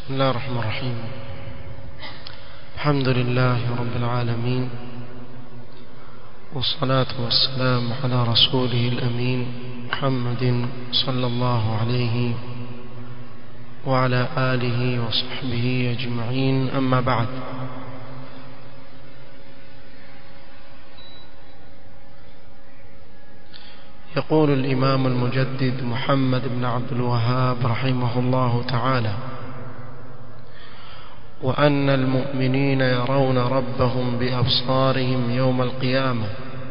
بسم الله الرحمن الرحيم الحمد لله رب العالمين والصلاة والسلام على رسوله الأمين محمد صلى الله عليه وعلى آله وصحبه أجمعين أما بعد يقول الإمام المجدد محمد بن عبد الوهاب رحمه الله تعالى وأن المؤمنين يرون ربهم بأبصارهم يوم القيامة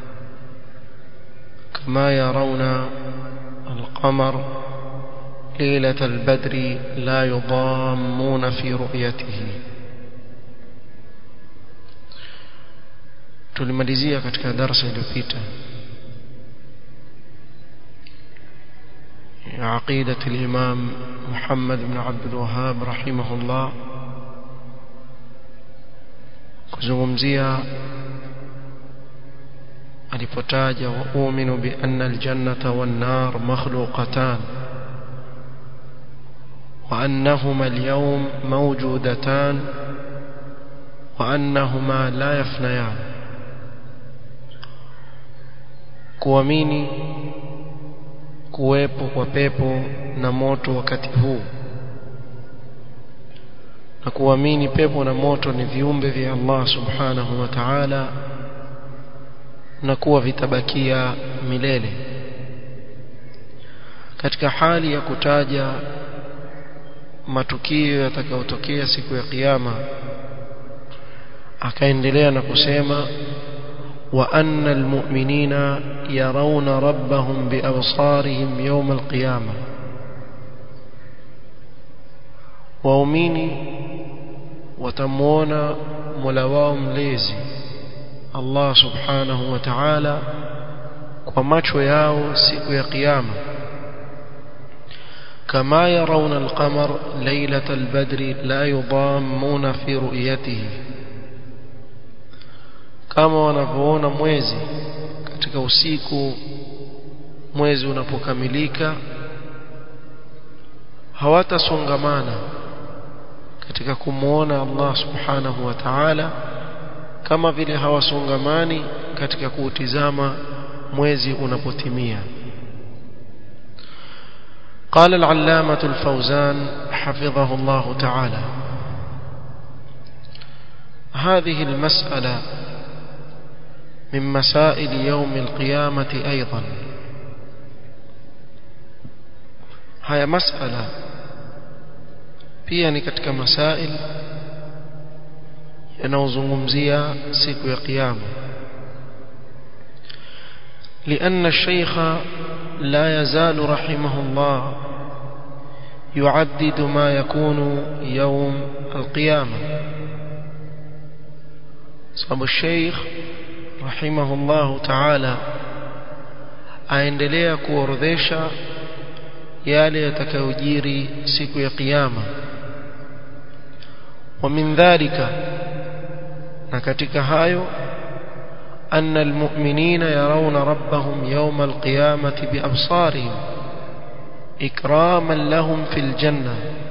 كما يرون القمر ليلة البدر لا يضامون في رؤيته tulimalizia katika darasa iliyopita عقيدة الإمام محمد بن عبد الوهاب رحمه الله kuzungumzia alipotaja wauminu bianna aljannata wannar makhluqatan وأنهما اليوم موجودتان وأنهما لا يفنيان kuamini kuwepo kwa pepo na moto wakati huu na kuamini pepo na moto ni viumbe vya Allah subhanahu wa ta'ala na kuwa vitabakia milele katika hali ya kutaja matukio yatakayotokea siku ya kiyama akaendelea na kusema wa anna almu'minina yarawna rabbahum biabsarihim yawm alqiyama waumini watamuona Mola wao mlezi Allah subhanahu wa ta'ala kwa macho yao siku ya kiyama كما يرون القمر ليلة البدر لا يضامون في رؤيته kama wanavyoona mwezi katika usiku mwezi unapokamilika hawatasongamana katika kumwona Allah subhanahu wa ta'ala kama vile hawasongamani katika kuutizama mwezi unapotimia قال العلامة الفوزان حفظه الله تعالى هذه المسألة من مسائل يوم القيامة أيضا هي مسألة pia ni katika masail yanayozungumzia siku ya kiyama لأن الشيخ لا يزال رحمه الله يعدد ما يكون يوم القيامة صاب الشيخ رحمه الله تعالى aendelea kuorodhesha yale yatakayojiri siku ya kiyama ومن ذلك na katika hayo أن المؤمنين يرون ربهم يوم القيامة بأبصارهم إكراما لهم في الجنة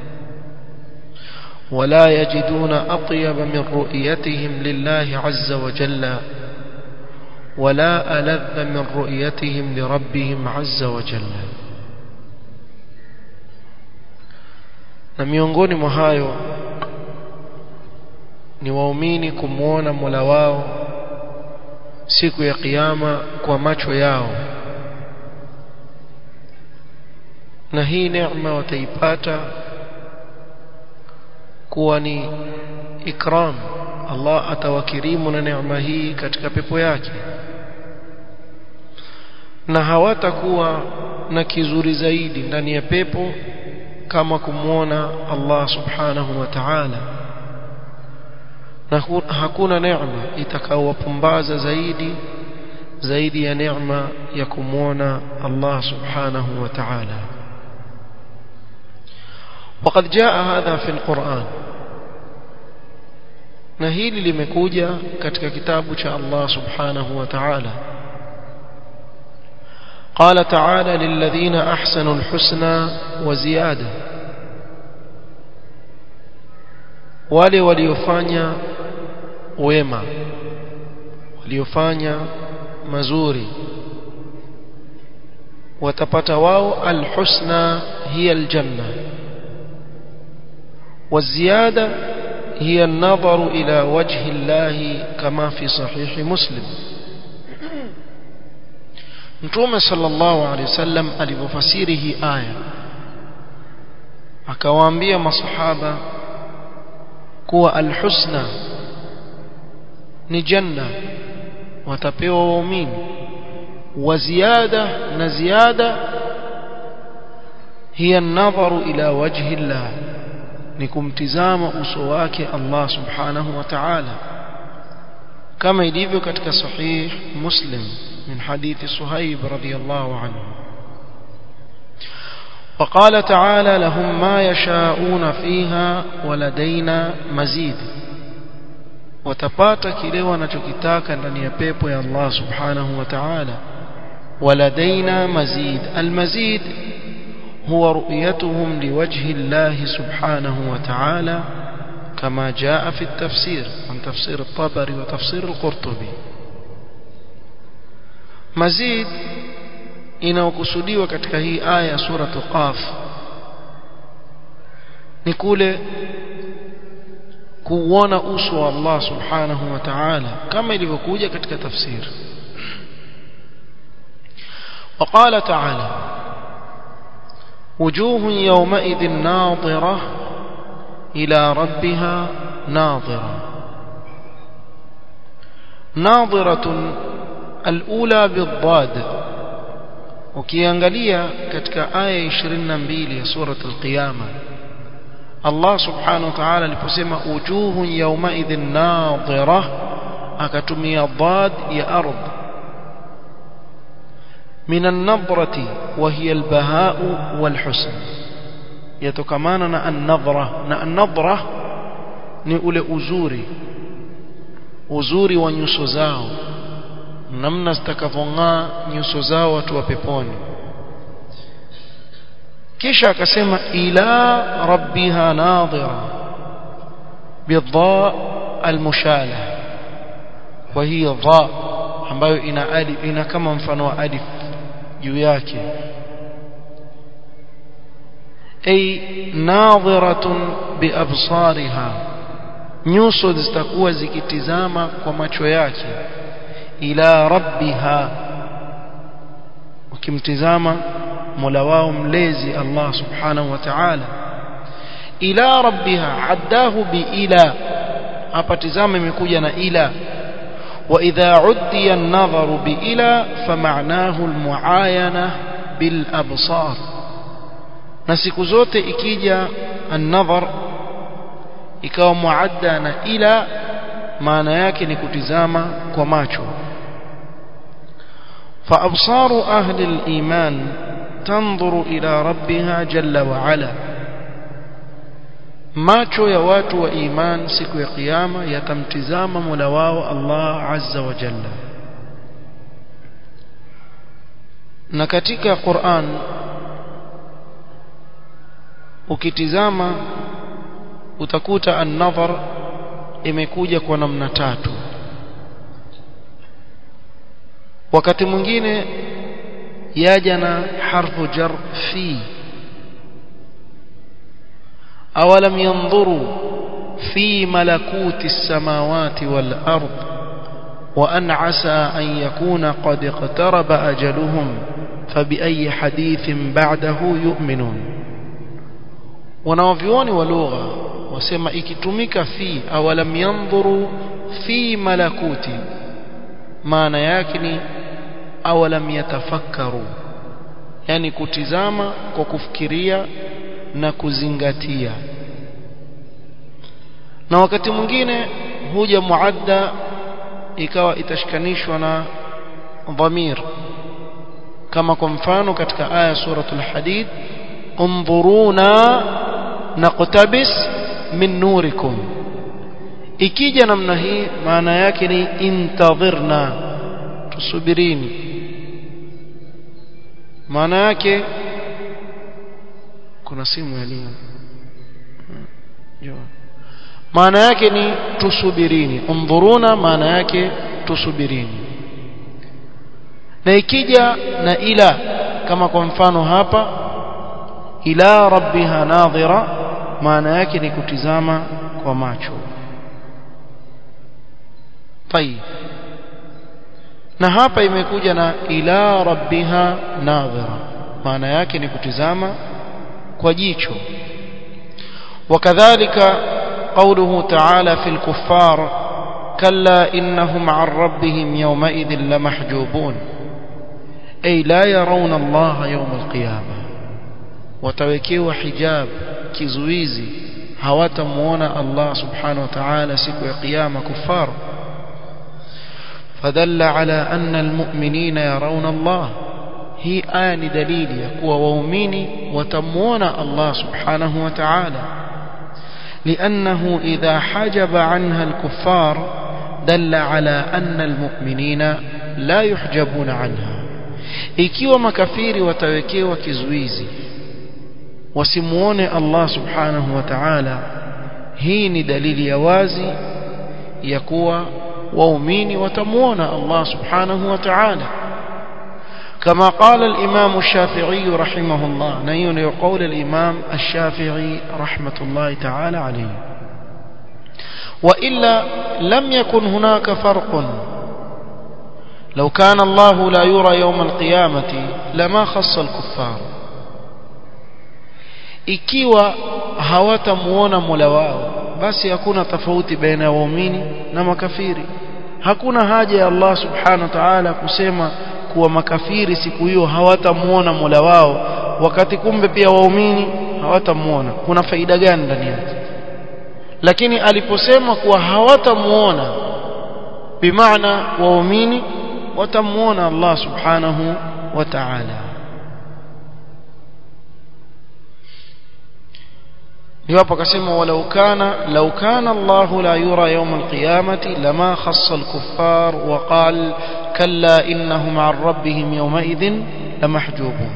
ولا يجدون أطيب من رؤيتهم لله عز وجل ولا ألذ من رؤيتهم لربهم عز وجل na miongoni mwa hayo ni waumini kumwona Mola wao siku ya kiyama kwa macho yao na hii neema wataipata kuwa ni ikram Allah atawakirimu na neema hii katika pepo yake na hawatakuwa na kizuri zaidi ndani ya pepo kama kumwona Allah subhanahu wa ta'ala na hakuna neema itakaowapumbaza zaidi zaidi ya neema ya kumwona Allah subhanahu wa ta'ala وقد جاء هذا في القرآن na hili limekuja katika kitabu cha Allah subhanahu wa ta'ala قال تعالى للذين أحسنوا الحسنى وزيادة wale waliofanya wema waliofanya mazuri watapata wao alhusna hiya aljanna والزيادة هي النظر إلى وجه الله كما في صحيح مسلم Mtume sallallahu alaihi wasallam alipofasiri hii aya akawaambia masahaba kuwa alhusna ni janna watapewa waumini wa ziada na ziada hiya an-nadharu ila wajhi Allah ni kumtizama uso wake Allah subhanahu wa ta'ala kama ilivyo katika sahih Muslim من حديث صهيب رضي الله عنه وقال تعالى لهم ما يشاءون فيها ولدينا مزيد watapata kile wanachokitaka ndani ya pepo ya Allah subhanahu wa ta'ala waladaina mazid almazid huwa ru'yatuhum liwajhi Allah subhanahu wa ta'ala kama jaa fi at-tafsir an tafsir at-tabari wa tafsir al-qurtubi mazid inayokusudiwa katika hii aya sura qaf ni kule kuona uso wa Allah subhanahu wa ta'ala kama ilivyokuja katika tafsir وقال تعالى وجوه يومئذ ناظرة إلى ربها ناظرة ناظرة الأولى بالضاد ukiangalia katika aya 22 ya sura al-qiyama Allah subhanahu wa ta'ala aliposema wujuhun yawmaidhin nadhira akatumia dhad ya ardh min an-nadrati wa hiya al-baha'u wal-husn yatokamana na an-nadhra na an-nadhra ni ule uzuri uzuri wa nyuso zao namna zitakavong'aa nyuso zao watu wa peponi kisha akasema ila rabbiha nadhira bidha almushala wa hiya dha ambayo ina alif ina kama mfano wa alif juu yake ay nadhiratun biabsariha nyuso zitakuwa zikitizama kwa macho yake ila rabbiha ukimtizama mola wao mlezi Allah subhanahu wa ta'ala ila rabbiha addahu bi ila hapa tizama imekuja na ila wa idha uddiya an-nadharu bi ila fama'nahu al-mu'ayana bil absar na siku zote ikija an-nadhar ikawa muadda na ila maana yake ni kutizama kwa macho فأبصار أهل الإيمان تنظر إلى ربها جل وعلا macho ya watu wa iman siku ya kiyama yatamtizama Mola wao Allah azza wa jalla na katika Qur'an ukitizama utakuta an-nadhar imekuja kwa namna tatu wakati mwingine yaja na harfu jar fi awalam yanzuru fi malakuti samawati wal ard wa an asa an yakuna qad iqtaraba ajaluhum fabiayi hadithin ba'dahu yu'minun wanawavyuoni wa lugha wasema ikitumika fi awalam yanzuru fi malakuti maana yake ni awalam yatafakkaru yani kutizama kwa kufikiria na kuzingatia na wakati mwingine huja muadda ikawa itashikanishwa na dhamir kama kwa mfano katika aya suratul hadid انظرونا نقتبس min nurikum ikija namna hii maana yake ni intadhirna tusubirini maana yake kuna simu yaliyo maana yake ni tusubirini undhuruna maana yake tusubirini na ikija na ila kama kwa mfano hapa ila rabbiha nadhira maana yake ni kutizama kwa macho tayib na hapa imekuja na ila rabbiha nadhira maana yake ni kutizama kwa jicho وكذلك قوله تعالى في الكفار كلا إنهم عن ربهم يومئذ لمحجوبون أي لا يرون الله يوم القيامة وتوكيوا حجاب كزويزي هواتمونا الله سبحانه وتعالى سكو قيامة كفار فدل على أن المؤمنين يرون الله هي آن دليل يقوى وأميني وتمون الله سبحانه وتعالى لأنه إذا حجب عنها الكفار دل على أن المؤمنين لا يحجبون عنها ikiwa makafiri watawekewa kizuizi wasimuone Allah subhanahu wa ta'ala hii ni dalili ya wazi ya kuwa waumini watamuona Allah subhanahu wa ta'ala كما قال الإمام الشافعي رحمه الله نيون يقول الإمام الشافعي رحمة الله تعالى عليه وإلا لم يكن هناك فرق لو كان الله لا يرى يوم القيامة لما خص الكفار ikiwa hawatamuona Mola wao basi hakuna tofauti baina ya waumini na makafiri hakuna haja ya Allah subhanahu wa ta'ala kusema kuwa makafiri siku hiyo hawatamuona Mola wao wakati kumbe pia waumini hawatamuona kuna faida gani ndani yake lakini aliposema kuwa hawatamuona bimaana waumini watamuona Allah subhanahu wa ta'ala niwapo akasema walau kana law kana Allah la yura yawm alqiyamati lama khassa alkuffar wa qala kalla innahum an rabbihim yawmaidhin lamahjubun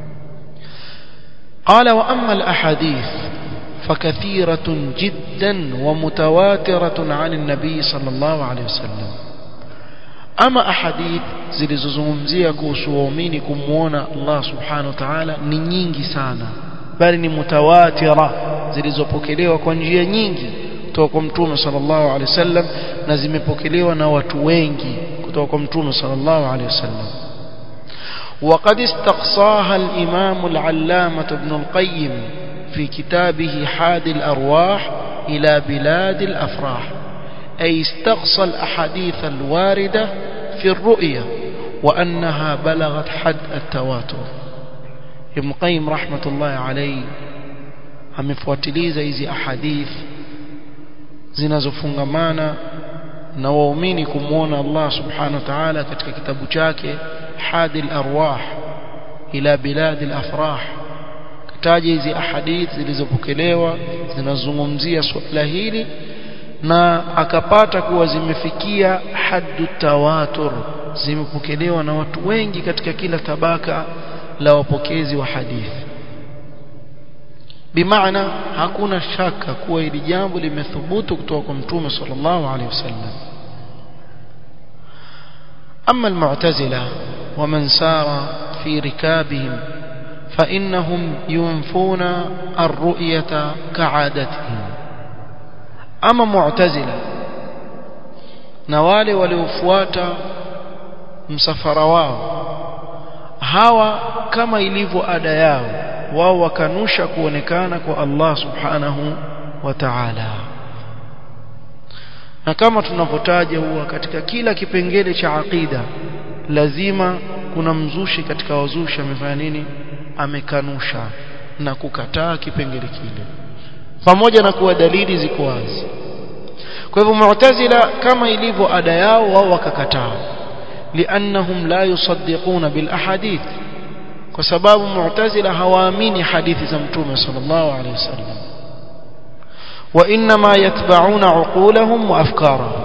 قال وأما الأحاديث فكثيرة جدا ومتواترة عن النبي صلى الله عليه وسلم أما أحاديث zilizozungumzia kuhusu waumini kumwona Allah subhanahu wa ta'ala ni nyingi sana bali ni mutawatira zilizopokelewa kwa njia nyingi kutoka kwa mtume sallallahu alaihi wasallam na zimepokelewa na watu wengi kutoka kwa mtume sallallahu alaihi wasallam وقد استقصاها الإمام العلامة ابن القيم في كتابه حاد الأرواح إلى بلاد الأفراح أي استقصى الأحاديث الواردة في الرؤية وأنها بلغت حد التواتر ابن قيم رحمة الله عليه amefuatiliza hizi ahadith zinazofungamana na waumini kumwona Allah subhanahu wa ta'ala katika kitabu chake hadi al-arwah ila bilad al-afrah kataja hizi ahadith zilizopokelewa zinazungumzia swala hili na akapata kuwa zimefikia haddu tawatur zimepokelewa na watu wengi katika kila tabaka la wapokezi wa hadithi bimaana hakuna shaka kuwa hili jambo limethubutu kutoka kwa mtume sallallahu alaihi wasallam أما المعتزلة ومن سار في ركابهم فإنهم ينفون الرؤية كعادتهم أما معتزلة نوالي وليفوات msafara wao hawa kama ilivyo ada yao wao wakanusha kuonekana kwa Allah subhanahu wa ta'ala na kama tunavyotaja huwa katika kila kipengele cha aqida lazima kuna mzushi katika wazushi amefanya nini amekanusha na kukataa kipengele kile pamoja na kuwa dalili ziko wazi kwa hivyo mu'tazila kama ilivyo ada yao wao wakakataa liannahum la yusaddiquna bil ahadith kwa sababu mu'tazila hawaamini hadithi za mtume sallallahu alaihi wasallam وانما يتبعون عقولهم وافكارهم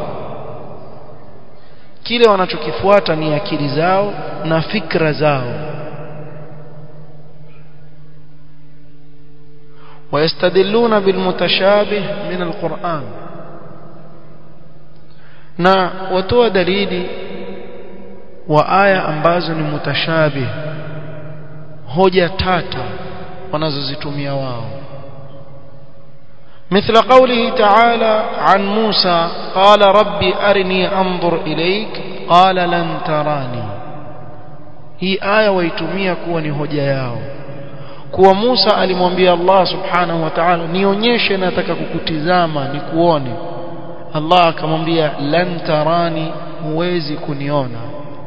kile wanachokifuata ni akili zao na fikra zao ويستدلون بالمتشابه من القرآن na watoa dalili wa aya ambazo ni mutashabih hoja tata wanazozitumia wao مثل قوله تعالى عن موسى قال ربي أرني أنظر إليك قال لن تراني هي آية ويتمية كوني hoja yao kuwa Musa alimwambia Allah subhanahu wa ta'ala nionyeshe nataka kukutizama nikuone Allah akamwambia lan tarani huwezi kuniona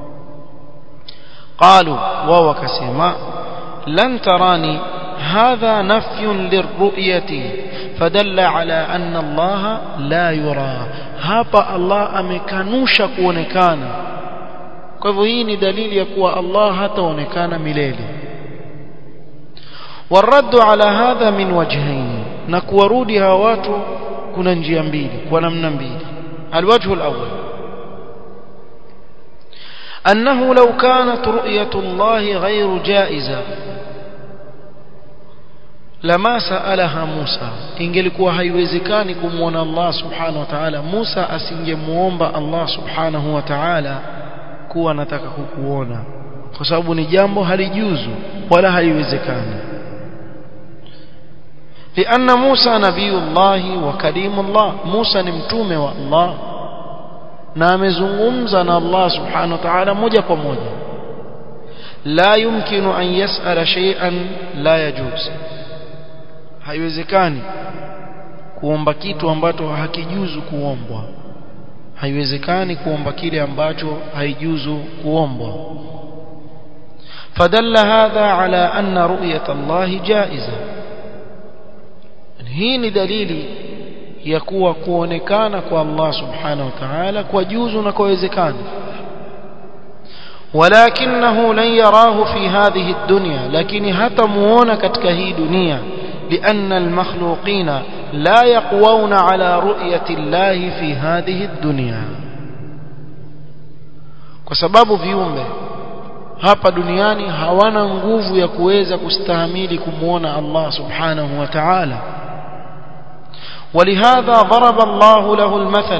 qalu wao wakasema lan tarani hadha nafyun lirru'yati fadalla ala anna Allah la yura hapa Allah amekanusha kuonekana kwa hivyo hii ni dalili ya kuwa Allah hataonekana milele والرد على هذا من وجهين نكورودي hawa watu kuna njia mbili kwa namna mbili الوجه الأول أنه لو كانت رؤية الله غير جائزة لما سألها موسى ingelikuwa haiwezekani kumwona Allah subhanahu wa ta'ala Musa asingemuomba Allah subhanahu wa ta'ala kuwa nataka kukuona kwa sababu ni jambo halijuzu wala haliwezekani لأن موسى نبي الله وكريم الله موسى نمتومه والله na amezungumza na Allah subhanahu wa ta'ala moja kwa moja la yumkinu an yas'ala shay'an la yajuz haiwezekani kuomba kitu ambacho hakijuzu kuombwa haiwezekani kuomba kile ambacho haijuzu kuombwa fadalla hadha ala anna ru'yat Allah jaiza hii ni dalili ya kuwa kuonekana kwa Allah subhanahu wa ta'ala kwa juzu na kuwezekana ولكنه لن يراه في هذه الدنيا لكن حتى muona katika hii dunia لأن المخلوقين لا يقوون على رؤية الله في هذه الدنيا kwa sababu viumbe hapa duniani hawana nguvu ya kuweza kustahimili kumuona Allah subhanahu wa ta'ala ولهذا ضرب الله له المثل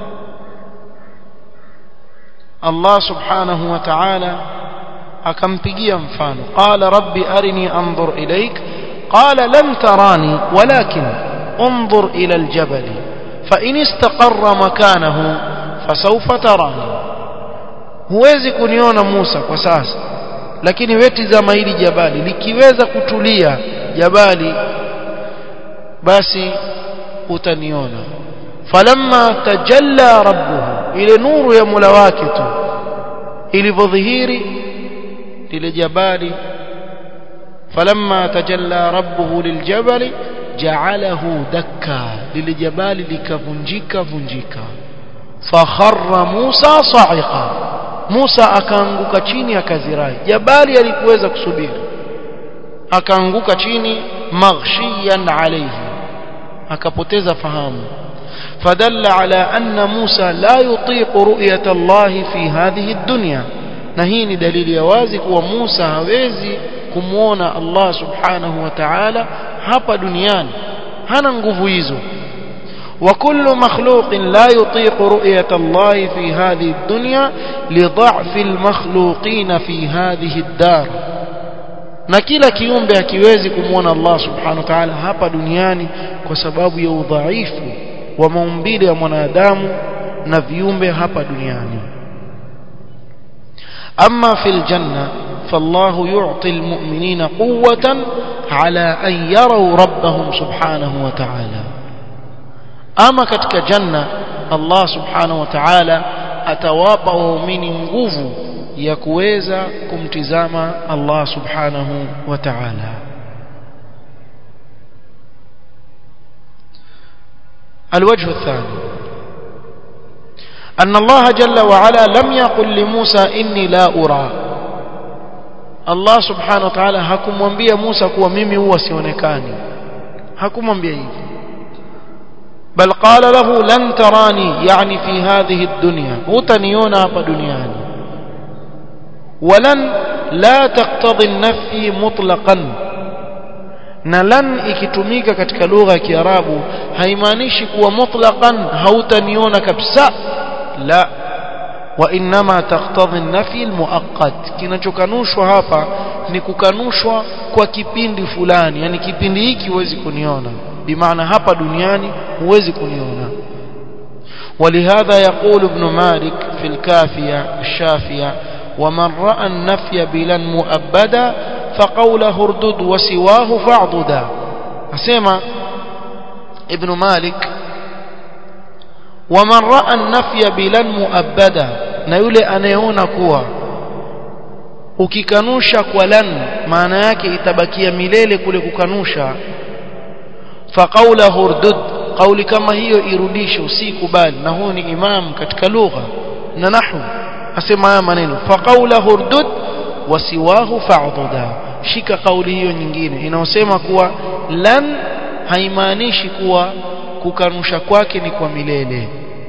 الله سبحانه وتعالى akampigia mfano qala rabbi arini anzur ilaik qala lam tarani walakin انظر الى الجبل فان استقر مكانه فسوف تراني huwezi kuniona Musa kwa sasa lakini wetizama hili jabali likiweza kutulia jabali basi utaniona falamma tajalla rabbuhu ile nuru ya Mola wake tu ilivyodhihiri lile jabali falamma tajalla rabbuhu liljabali ja'alahu dakka lile jabali likavunjika vunjika fakharra Musa sa'iqa Musa akaanguka chini akazirai jabali alikuweza kusubiri akaanguka chini maghshiyan alayhi akapoteza fahamu فدل على أن موسى لا يطيق رؤية الله في هذه الدنيا نهيني دليل يوازك وموسى هويزي كمونا الله سبحانه وتعالى هapa دنيان هنا nguvu وكل مخلوق لا يطيق رؤية الله في هذه الدنيا لضعف المخلوقين في هذه الدار na kila kiumbe hakiwezi kumwona Allah subhanahu wa ta'ala hapa duniani kwa sababu ya udhaifu wa maumbile ya mwanadamu na viumbe hapa duniani amma fil janna فالله يعطي المؤمنين قوة على أن يروا ربهم سبحانه وتعالى أما كتك جنة الله سبحانه وتعالى أتواقع من nguvu ya kuweza kumtizama Allah subhanahu wa ta'ala الوجه الثاني أن الله جل وعلا لم يقل لموسى إني لا أرى الله سبحانه وتعالى hakumwambia Musa kuwa mimi huwa sionekani hakumwambia hivi بل قال له لن تراني يعني في هذه الدنيا utaniona hapa duniani ولن لا تقتضي النفي مطلقا na lan ikitumika katika lugha ya Kiarabu haimaanishi kuwa mutlaqan hautaniona kabisa la wa inma taqtadhi an-nafi al-muaqqat kinachokanushwa hapa ni kukanushwa kwa kipindi fulani yani kipindi hiki huwezi kuniona bimaana hapa duniani huwezi kuniona ولهذا يقول ابن مالك في الكافية الشافية ومن رأى النفي بلا مؤبدا فقوله اردد وسواه فاعضدا أسمع ابن مالك ومن رأى النفي بلا مؤبدا نيولي أنيون كوا ukikanusha kwa lan maana yake itabakia milele kule kukanusha faqaulahu urdud kauli kama hiyo irudishe usikubali na huyu ni imam katika lugha na nahwu asema haya maneno faqaulahu urdud wasiwahu fa'dhuda shika kauli hiyo nyingine inaosema kuwa lan haimaanishi kuwa kukanusha kwake ni kwa milele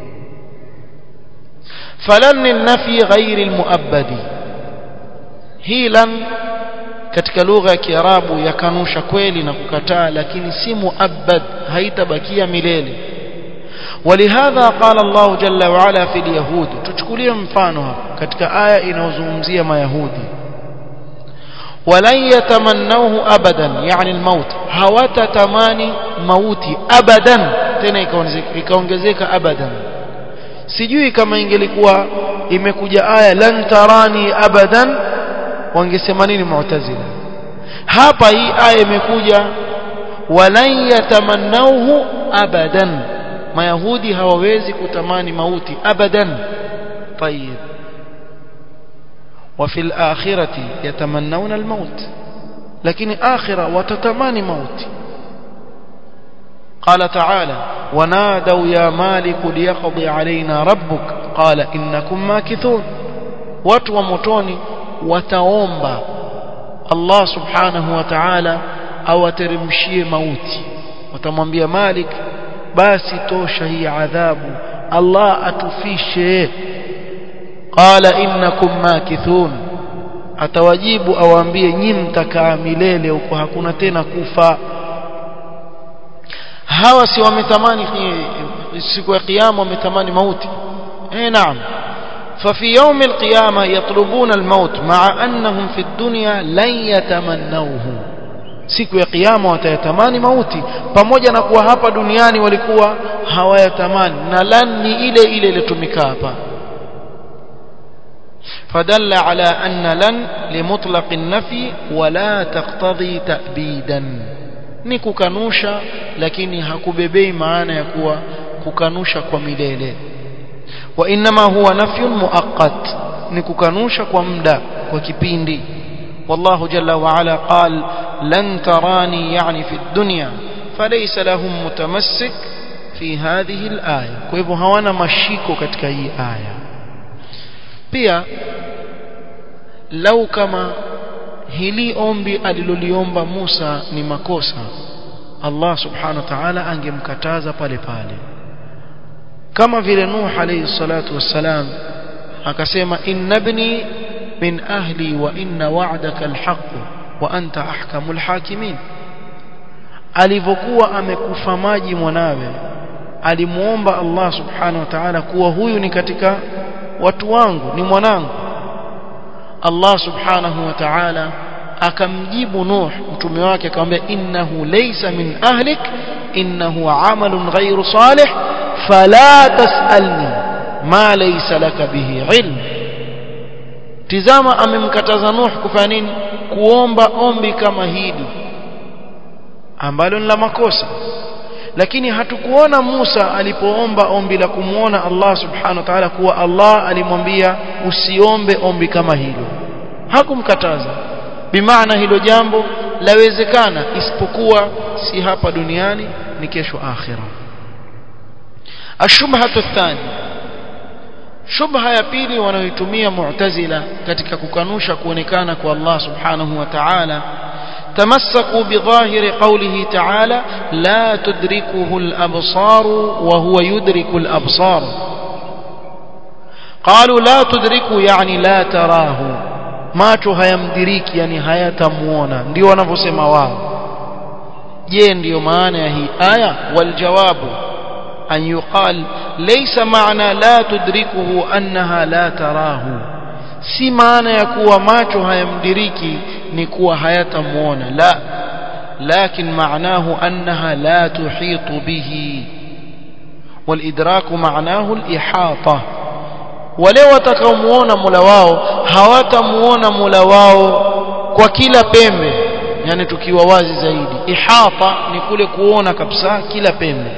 falan nafi ghairi almuabbadi hii lan katika lugha ya Kiarabu yakanusha kweli na kukataa lakini si muabbad haitabakia milele ولهذا قال الله جل وعلا في اليهود tuchukulie mfano hapa katika aya inayozungumzia mayahudi ولن يتمنوه ابدا يعني الموت hawatatamani mauti abadan tena ikaongezeka abadan sijui kama ingelikuwa imekuja aya lan tarani abadan wangesema nini mu'tazila hapa hii aya imekuja walan yatamannauhu abadan mayahudi hawawezi kutamani mauti abadan طيب وفي الآخرة يتمنون الموت لكن آخرة وتتماني موت قال تعالى ونادوا يا مالك ليقضي علينا ربك قال إنكم ماكثون watu wa motoni wataomba Allah subhanahu wa ta'ala awateremshie mauti watamwambia Malik basi tosha hii adhabu Allah atufishe qala innakum makithun atawajibu awaambie nyi mtakaa milele huko hakuna tena kufa hawa si wametamani siku ya kiyama wametamani mauti eh naam ففي يوم القيامة يطلبون الموت مع أنهم في الدنيا لن يتمنوه siku ya kiyama watayatamani mauti pamoja na kuwa hapa duniani walikuwa hawayatamani na lan ni ile ile ilitumika hapa فدل على أن لن لمطلق النفي ولا تقتضي تأبيدا ni kukanusha lakini hakubebei maana ya kuwa kukanusha kwa milele وإنما هو نفي مؤقت نكوكانوشا كومدا وكبيندي والله جل وعلا قال لن تراني يعني في الدنيا فليس لهم متمسك في هذه الآية كيف هوانا مشيكو كتك هي آية pia lau kama hili ombi aliloliomba Musa ni makosa Allah subhanahu wa ta'ala angemkataza pale pale kama vile Nuh alayhi salatu wassalam akasema innabni min ahli wa inna wa'daka alhaq wa anta ahkamul hakimin alivyokuwa amekufa maji mwanawe alimuomba Allah subhanahu wa ta'ala kuwa huyu ni katika watu wangu ni mwanangu Allah subhanahu wa ta'ala akamjibu Nuh mtume wake akamwambia innahu laysa min ahlik innahu amalun ghayru salih fala tasalni ma laysa laka bihi ilm tizama amemkataza Nuh kufanya nini kuomba ombi kama hili ambalo ni la makosa lakini hatukuona Musa alipoomba ombi la kumuona Allah subhanahu wa ta'ala kuwa Allah alimwambia usiombe ombi kama hilo hakumkataza bimaana hilo jambo lawezekana isipokuwa si hapa duniani ni kesho akhira ashubhatu athani shubha ya pili wanayoitumia mu'tazila katika kukanusha kuonekana kwa Allah subhanahu wa ta'ala تمسكوا بظاهر قوله تعالى لا تدركه الأبصار وهو يدرك الأبصار قالوا لا تدركه يعني لا تراه macho hayamdiriki yani hayatamuona ndio wanavyosema wao je ndiyo maana ya hii aya waljawabu an yuqal laysa maana la tudrikuhu annaha la tarahu si maana ya kuwa macho hayamdiriki ni kuwa hayatamuona la lakin maanahu annaha la tuhitu bihi walidraku maanahu alihata wale watakaomuona Mola wao hawatamuona Mola wao kwa kila pembe yani tukiwa wazi zaidi ihata ni kule kuona kabisa kila pembe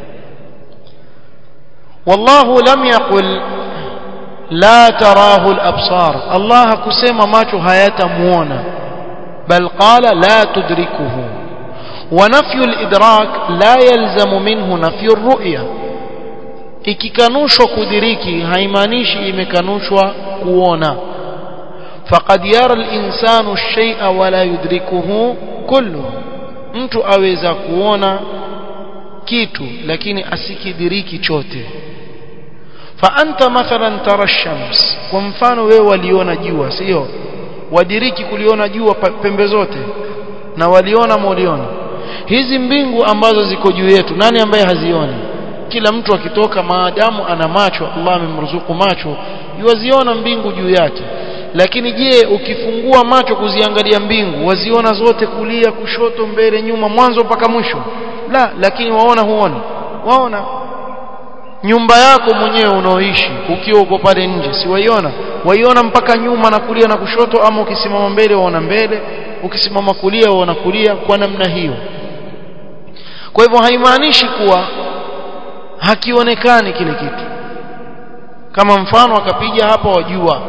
wallahu lam yaqul la tarahu al-absar Allah hakusema macho hayatamuona bal qala la tudrikuhu wa nafyu al-idrak la yalzamu minhu nafyu ar-ru'ya ikikanushwa kudiriki haimaanishi imekanushwa kuona faqad yara al-insanu ash-shay'a wa la yudrikuhu kullu mtu aweza kuona kitu lakini asikidiriki chote فأنت مثلا ترى الشمس kwa mfano wewe waliona jua sio wadiriki kuliona jua pembe zote na waliona molioni hizi mbingu ambazo ziko juu yetu nani ambaye hazioni kila mtu akitoka maadamu ana macho Allah amemruzuku macho yuwaziona mbingu juu yake lakini je ukifungua macho kuziangalia mbingu waziona zote kulia kushoto mbele nyuma mwanzo mpaka mwisho la lakini waona huoni waona nyumba yako mwenyewe unaoishi ukiwa uko pale nje si waiona waiona mpaka nyuma na kulia na kushoto ama ukisimama mbele waona mbele ukisimama kulia waona kulia kwa namna hiyo kwa hivyo haimaanishi kuwa hakionekani kile kitu kama mfano akapiga hapa wajua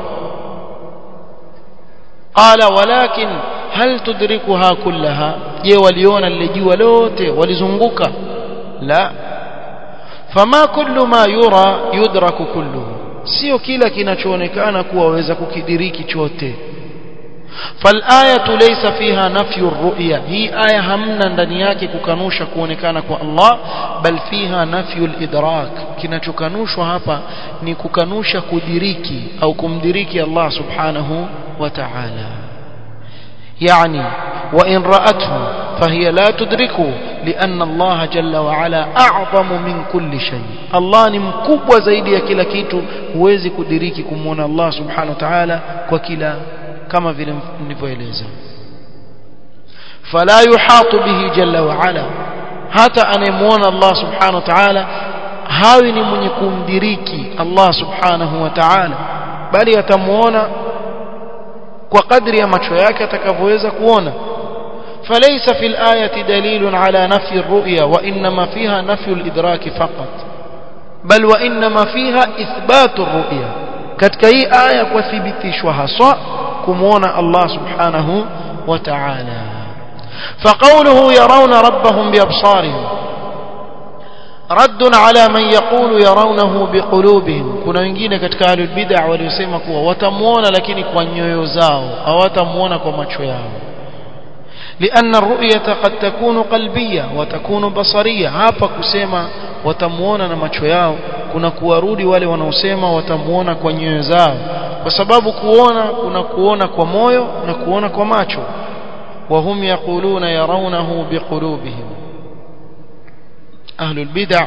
qala walakin hal tudrikuha kullaha je waliona lile jua lote walizunguka la fama kullu ma yura yudraku kulluhu sio kila kinachoonekana kuwa waweza kukidiriki chote فالآية ليس فيها نفي الرؤية هي آية همنا ndani yake kukanusha kuonekana kwa Allah bal fiha nafyu al-idrak kinachokanushwa hapa ni kukanusha kudiriki au kumdiriki Allah subhanahu wa ta'ala يعني وإن رأته فهي لا تدركه لأن الله جل وعلا أعظم من كل شيء الله ni mkubwa zaidi ya kila kitu huwezi kudiriki kumuona Allah subhanahu wa ta'ala kwa kila kama vile nilivyoeleza fala yuhatu bihi jalla wa ala hata anayemuona Allah subhanahu wa ta'ala hawi ni mwenye kumdiriki Allah subhanahu wa ta'ala bali atamuona kwa kadri ya macho yake atakavyoweza kuona فليس في الآية دليل على نفي الرؤيا وإنما فيها نفي الإدراك فقط بل وإنما فيها إثبات الرؤيا katika hii aya kuthibitishwa haswa kumuona Allah subhanahu wa ta'ala فقوله يرون ربهم بأبصارهم رد على من يقول يرونه بقلوبهم kuna wengine katika ahlul bid'ah waliosema kuwa watamuona lakini kwa nyoyo zao hawatamuona kwa macho yao لأن الرؤية قد تكون قلبية وتكون بصرية hapa kusema watamuona na macho yao kuna kuwarudi wale wanaosema watamuona kwa nyoyo zao kwa sababu kuona kuna kuona kwa moyo na kuona kwa macho وهم يقولون يرونه بقلوبهم أهل البدع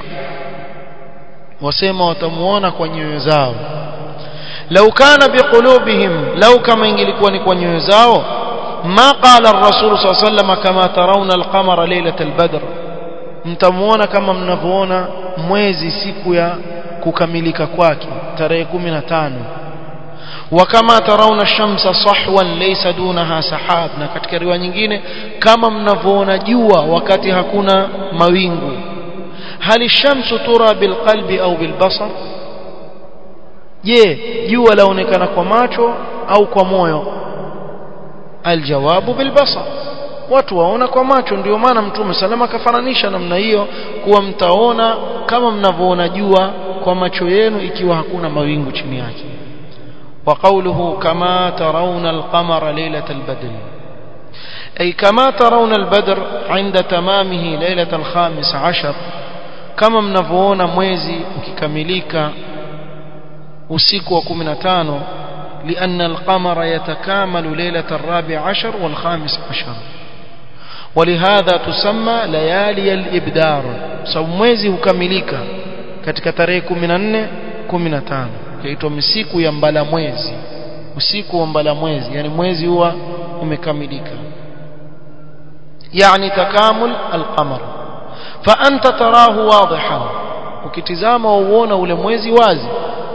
وسيما وتموون kwa nyoyo zao لو كان بقلوبهم لو كما ingelikuwa ni kwa nyoyo zao ما قال الرسول صلى الله عليه وسلم كما ترون القمر ليلة البدر mtamuona kama mnavyoona mwezi siku ya kukamilika kwake tarehe 15 wakama tarauna shamsa sahwan laysa dunaha sahab na katika riwaya nyingine kama mnavyoona jua wakati hakuna mawingu hali shamsu tura bilqalbi au bilbasar je jua laonekana kwa macho au kwa moyo aljawabu bilbasar watu waona kwa macho ndio maana mtume salama akafananisha namna hiyo kuwa mtaona kama mnavyoona jua kwa macho yenu ikiwa hakuna mawingu chini yake وقوله كما ترون القمر ليلة البدر أي كما ترون البدر عند تمامه ليلة الخامس عشر كما منفونا mwezi ukikamilika usiku wa 15 لأن القمر يتكامل ليلة الرابع عشر والخامس عشر ولهذا تسمى ليالي الإبدار sababu mwezi hukamilika katika tarehe 14 15 yaitwa misiku ya mbala mwezi usiku wa mbala mwezi yani mwezi huwa umekamilika yani takamul alqamar fa anta tarahu wadihan ukitizama uona ule mwezi wazi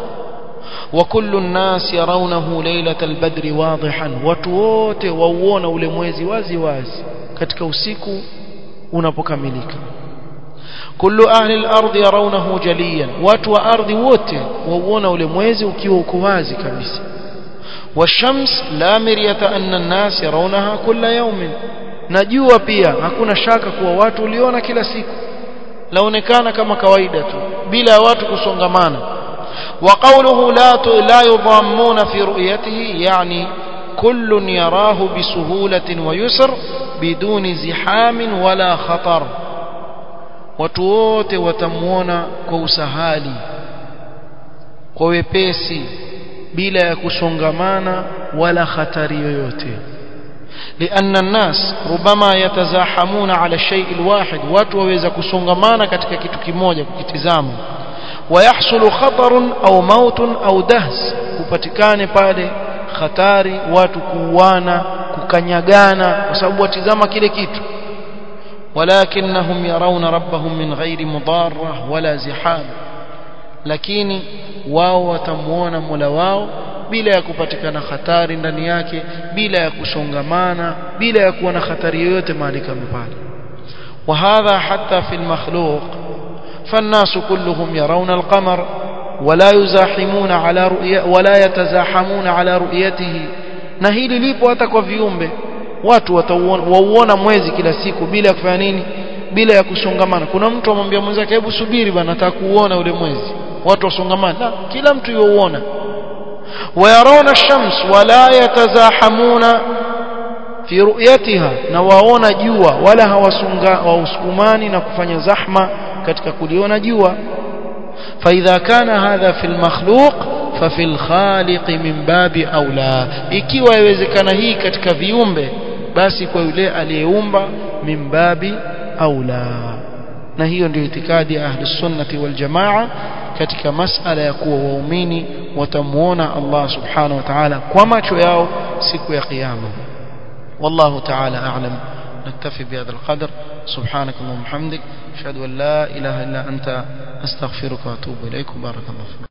وكل الناس يرونه ليلة البدر واضحا وتوته وauona ule mwezi wazi wazi katika usiku unapokamilika kullu ahli al-ard yarawnahu jaliyan watu wa ardhi wote wauona ule mwezi ukiwa uko wazi kabisa والشمس لا مرية أن الناس يرونها كل يوم najua pia hakuna shaka kuwa watu uliona kila siku laonekana kama kawaida tu bila watu kusongamana وقوله لا لا يضامون في رؤيته يعني كل يراه بسهولة ويسر بدون زحام ولا خطر watu wote watamuona kwa usahali kwa wepesi bila ya kusongamana wala hatari yoyote لأن الناس ربما يتزاحمون على الشيء الواحد watu waweza kusongamana katika kitu kimoja kukitizama ويحصل خطر أو موت أو دهس kupatikane pale hatari watu kuuana kukanyagana kwa sababu watizama kile kitu ولكنهم يرون ربهم من غير مضارة ولا زحام lakini wao watamuona Mola wao bila ya kupatikana hatari ndani yake bila ya kusongamana bila ya kuwa na hatari yoyote mahali kama pale وهذا حتى في المخلوق فالناس كلهم يرون القمر ولا يزاحمون على رؤية ولا يتزاحمون على رؤيته na hili lipo hata kwa viumbe watu watauona mwezi kila siku bila ya kufanya nini bila ya kusongamana kuna mtu amwambia mwenzake hebu subiri bana nataka kuuona ule mwezi watu wasongamana la kila mtu yuuona wayarawna shams wala yatazahamuna fi ru'yatiha na waona jua wala hawasunga hawasukumani na kufanya zahma katika kuliona jua فإذا كان هذا في المخلوق ففي الخالق من باب أولى ikiwa yawezekana hii katika viumbe basi kwa yule aliyeumba min babi aula na hiyo ndio itikadi ya ahli sunnati wal jamaa katika masala ya kuwa waumini watamuona Allah subhanahu wa ta'ala kwa macho yao siku ya kiyama wallahu ta'ala a'lam نكتفي بهذا القدر سبحانك اللهم وبحمدك اشهد ان لا اله الا انت استغفرك واتوب اليك بارك الله فيك